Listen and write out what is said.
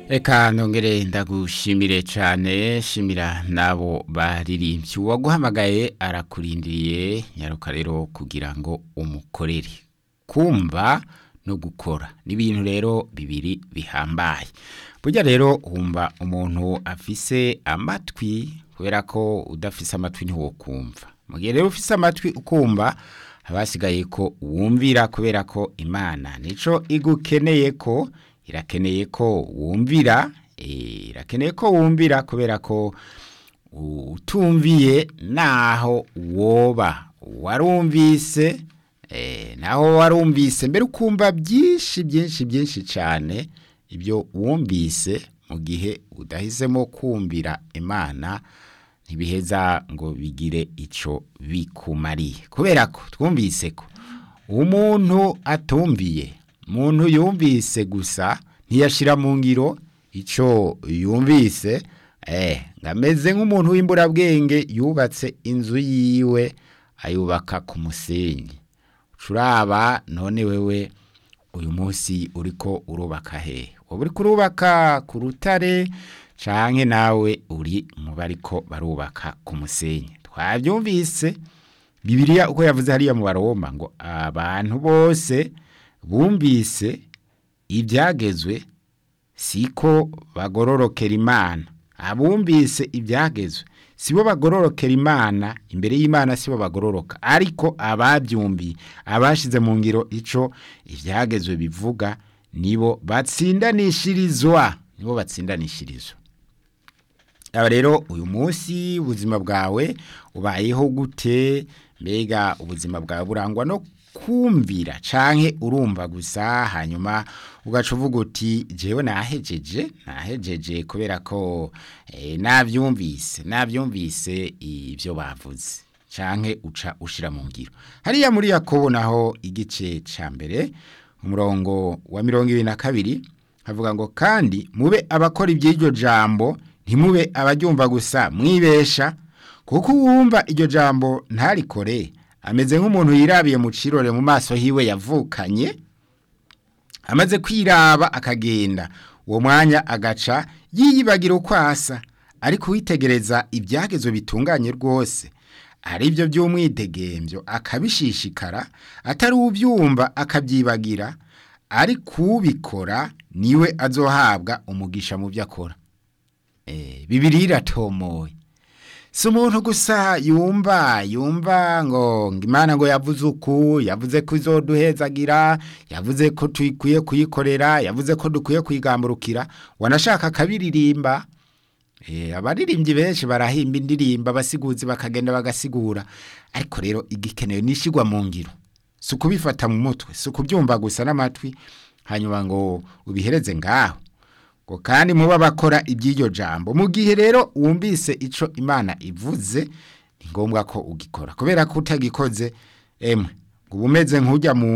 Eka nongere ndagushimire cyane shimira nabo baririmbyi uwaguhamagaye arakurindiriye nyaruka rero kugira ngo umukorere kumva no gukora ni ibintu rero bibiri bihambaye burya rero wumva umuntu afise amatwi kubera ko udafise amatwi ntiwokumva mu gihe rero ufise amatwi ukumva abasigaye ko wumvira kubera ko imana nico igukeneye ko irakeneye ko wumvira irakeneye ko wumvira kubera ko utumviye naho woba warumvise naho warumvise mbere ukumva byinshi byinshi byinshi cyane ibyo wumvise mu gihe udahisemo kumvira imana ntibiheza ngo bigire icyo bikumariye kubera ko twumvise ko umuntu atumviye umuntu yumvise gusa ntiyashyira mu ngiro icyo yumvise ngo ameze nk'umuntu w'imburabwenge yubatse inzu yiwe ayubaka ku musenyi turaba none wewe uyu munsi uri ko urubaka he waba uri kurubaka ku rutare cyangwa nawe uri mu bari ko barubaka ku musenyi twabyumvise bibiriya uko yavuze hariya mu baroma ngo abantu bose bumvise ibyagezwe siko bagororokera imana abumvise ibyagezwe sibo bagororokera imana imbere y'imana sibo bagororoka ariko ababyumviye abashyize mu ngiro icyo ibyagezwe bivuga nibo batsindanishirizwa nibo batsindanishirizwa aba rero uyu munsi ubuzima bwawe ubayeho gute mbega ubuzima bwawe burangwa no kumvira canke urumva gusa hanyuma ugaca uvuga uti jewe nahejeje nahejeje kubera ko eh, navyumvise navyumvise ivyo bavuze canke uca ushira mu ngiro hariya muri yakobo naho igice ca mbere umurongo wa mirongo ibiri na kabiri havuga ngo kandi mube abakora iby'iryo jambo ntimube abaryumva gusa mwibesha kuko uwumva iryo jambo ntarikore ameze nk'umuntu yirabiye mu cirore mu maso hiwe yavukanye amaze kwiraba akagenda uwo mwanya agaca yiyibagira uko asa ariko witegereza ibyagezo bitunganye rwose ari byo by'umwidegemvyo akabishishikara atari ubyumva akabyibagira ari kubikora niwe azohabwa umugisha mu byo akora bibiri iratomoye si umuntu gusa yumva yumva ngo imana ngo yavuze uku yavuze ko izoduhezagira yavuze ko dukwiye kuyikorera yavuze ko dukwiye kuyigamburukira wanashaka akabiririmba abaririmbyi benshi barahimba indirimba abasiguzi bakagenda bagasigura ariko rero igikenewe nishyirwa mu ngiro si ukubifata mu mutwe si ukubyumva gusa n'amatwi hanyuma ngo ubihereze ngaho ngo kandi muba bakora iby'iryo jambo mu gihe rero wumvise icyo imana ivuze ni ngombwa ko ugikora kubera ko utagikoze emwe ngo uba umeze nk'ujya mu